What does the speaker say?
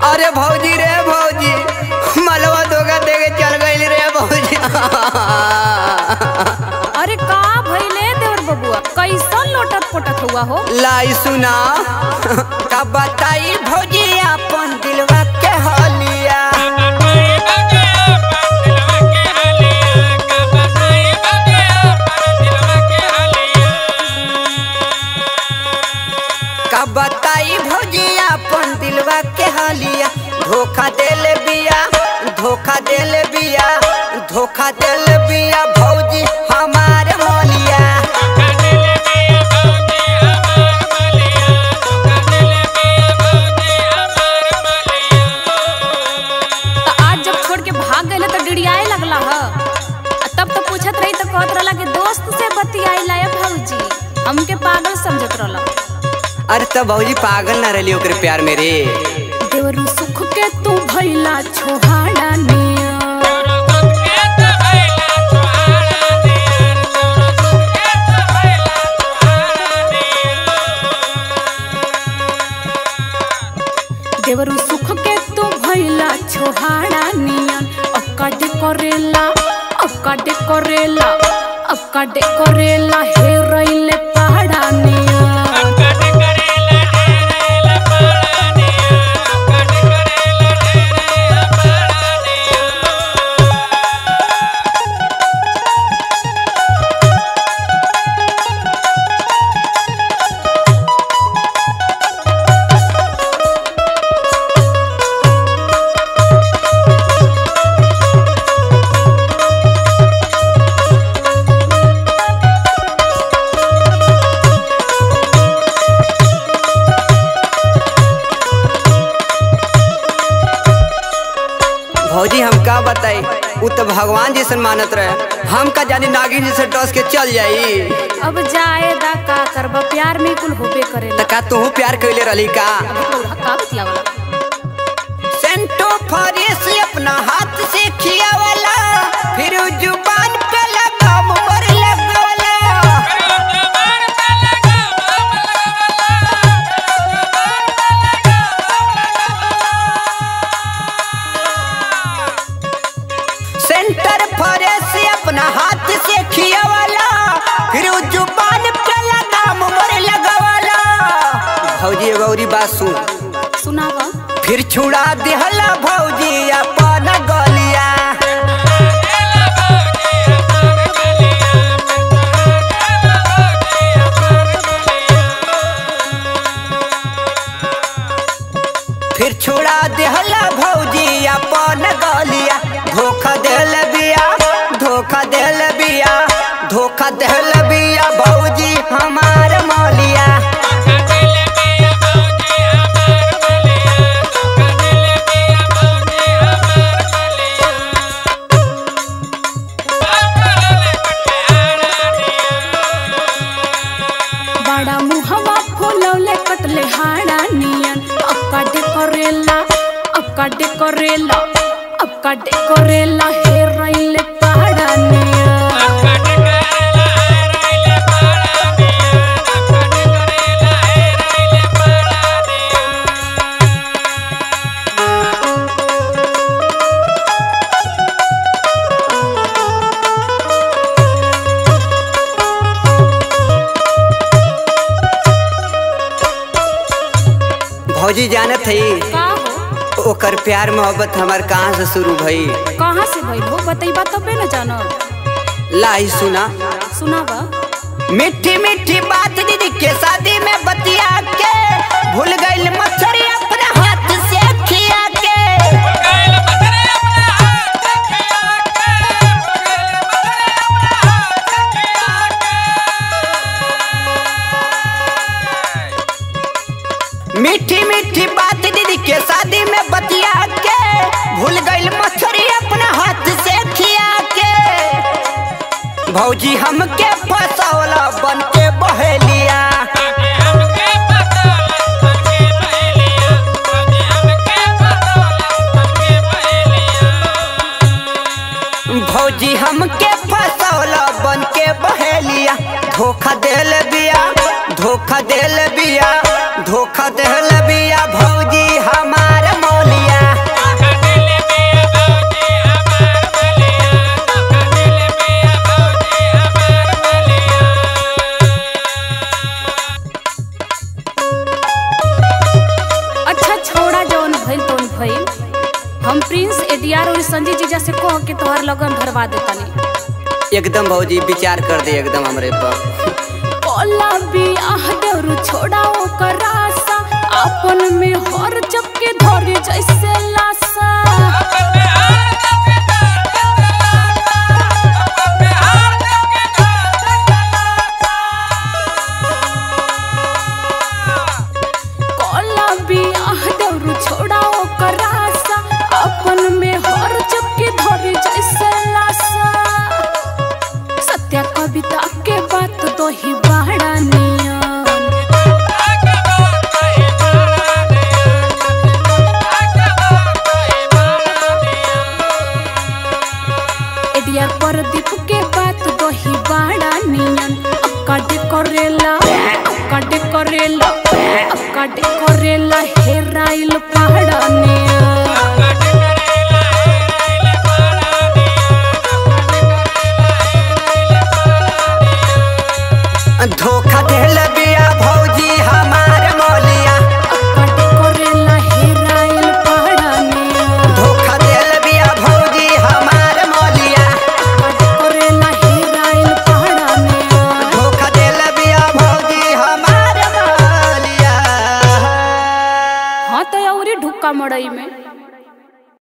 अरे भौजी रे भौजी मलवा धोखा दे के चल गई रे भौजी अरे का भइले देवर बबुआ कैसन लोटत पोटत हुआ हो लाई सुना का बताई भौजी अपन दिलवा के हलिया का बताई भौजी अपन दिलवा के हलिया धोखा देले बिया धोखा देले बिया धोखा देले बिया भौजी हमार मोलिया त आज जब छोड़ के भाग गए तो डिड़ियाए लगला ह आ तब तो पूछत रही तो कहत रहला कि दोस्त से बतियाइला या भौजी हमके पागल समझत रहला अरे तो भौजी पागल ना रही ओकरे प्यार में रे देवरू सुख के तू भइला छोहाड़ा निया देवरू सुख के तू भइला छोहाड़ा नियन अक्काडे करेला अक्काडे करेला अक्काडे करेला हे रइले पहाड़ा नियन भौजी हम का बताई उ तो भगवान जैसन मानत रहे हम का जानी नागिन जैसे डस के चल जाई अब जाए दा का करबा प्यार में कुल होबे करेला त का तू प्यार कैले रही का अभी तो का बतियावला सेंटो फरेस अपना हाथ से खियावला फिर उ जुबान पे लगा मोर लगवला सेंटर फरेस अपना हाथ से खियावला फिर उ जुबान पे लगा मोर लगवला भौजी एगो औरी बात सुन सुनावा फिर छुड़ा दिहला भौजी अपन गलिया फिर छुड़ा दिहला भौजी अपन गलिया धोखा देल बिया धोखा देल बिया धोखा देल बिया भौजी हमार मौलिया बड़ा मुहवा फुलौले कटले हाड़ा नियन अक्काडे करेला अक्काडे करेला अक्काडे करेला हे रइले पहाड़ा नियन भौजी जानत है का हो ओकर प्यार मोहब्बत हमार कहाँ से शुरू भई कहाँ से भइल हो बतैबा तबे न जानो लाई सुना सुनावा मीठी मीठी बात दीदी के शादी में बतिया के भूल गई मछरी अपने हाथ से खिया के मीठी मीठी बात दीदी के शादी में बतिया के भूल गई मछरी अपने हाथ से खिया के भौजी हमके फसौला बन के बहेलिया भौजी हमके फसौला बन के बहेलिया धोखा देल बिया धोखा देल बिया धोखा देल बिया भौजी हमार मौलिया भइल तोन भइल हम प्रिंस एडीआर और संजय जीजा से कह के तोहर लगन धरवा देतानी एकदम भौजी विचार कर दे एकदम हमरे पर कोला बियाह देवरु छोड़ाओ करासा अपन में हर चपके धरे जैसे लासा कोला बियाह देवरु छोड़ाओ करासा अपन में हर चपके धरे जैसे लासा सत्या कविता के बात तो ही बड़ा नियम एडिया प्रदीप के बात दही बाड़ा नियन अक्काडे करेला अक्काडे करेला अक्काडे करेला हेराइल पहाड़ा नियन धोखा देल बिया भौजी हमार मौलिया अक्काडे करेला हेराइल पहाड़ा नियन धोखा देल बिया भौजी हमार मौलिया अक्काडे करेला हेराइल पहाड़ा नियन धोखा देल बिया भौजी हमार मौलिया हाँ तो औरी ढुक्का मड़ई में